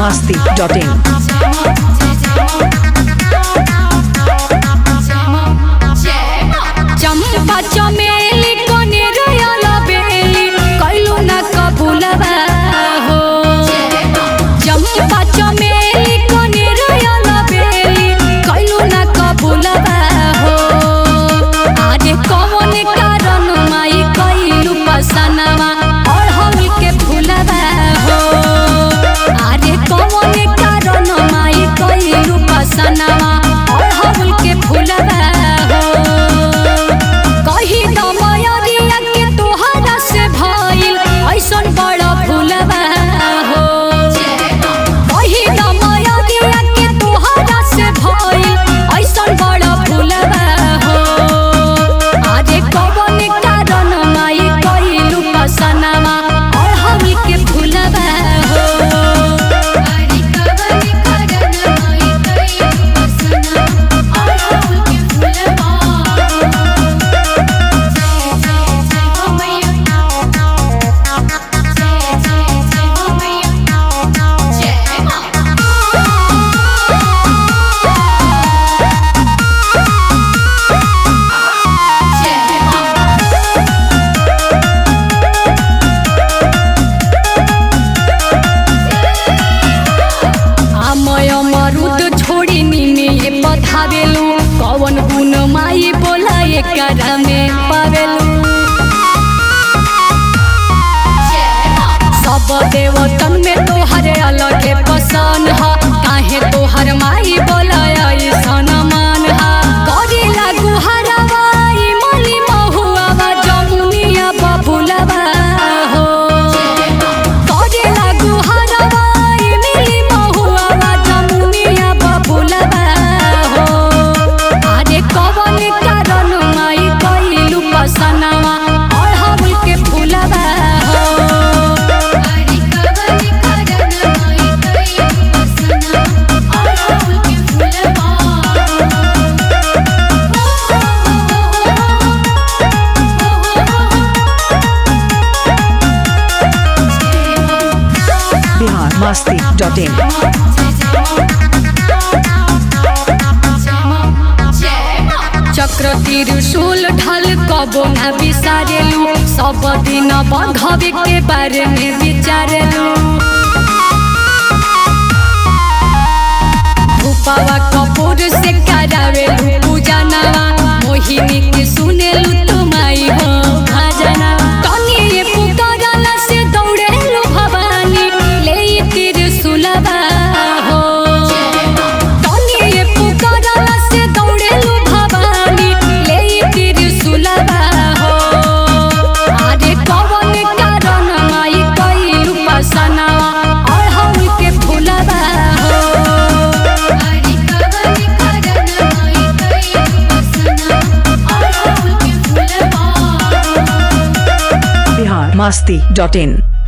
biharmasti.in चंपा चमेली कनेरयल बेली कैलू न कबूलबा हो चंपा चमेली कनेरयल बेली कैलू न कबूलबा हो आरे कौन कारण माई कैलू पसनवा और हम के फूलबा हो आरे कौन कारण माई कैलू पसनवा और हम के फूलबा हो कही दमयरिया के तोहरा से भइल ऐसन बड़ा भूलबा हो कही दमयरिया के तोहरा से भइल ऐसन बड़ा भूलबा हो आजे कवन कारण माई कइलू पसनामा और हम के भूलबा हो अरे कवन कारण माई कइलू पसनामा और हम के भूलबा आमय मरुद छोड़ी निमे ये पधावेलु कवन गुण माई बोला एकरा में पावेलु सब देवतन में तोहर अलगे पसंद ह काहे तोहर माई बोला ऐसन मान हा करी लागू हरवा ई मली महुआवा जमुनिया बबुलवा हो करे लागू हरवा ई मिली महुआवा जमुनिया बबुलवा हो आरे कवन कारण माई कइलू पसनावा और हम के फूलवा हो अरे कवन कारण माई कइलू पसनावा और हम के फूलवा biharmasti.in चक्र त्रिशूल ढल कबो न बिसारेलू सब दिन बंधवे के बारे में विचारेलू धूपवा कपूर से करावेलू पूजा नवा मोहिनी के सुनेलू तुमाई हो भजना तनी ये पुकारला से दौड़ेलू भवानी ले त्रिशूलवा हो तनी ये पुकारला से दौड़ेलू भवानी ले त्रिशूलवा हो आरे कवन कारण माई कइलू पसनावा और हम के फूलवा हो अरे कवन कारण माई कइलू पसनावा और हम के फूलवा biharmasti.in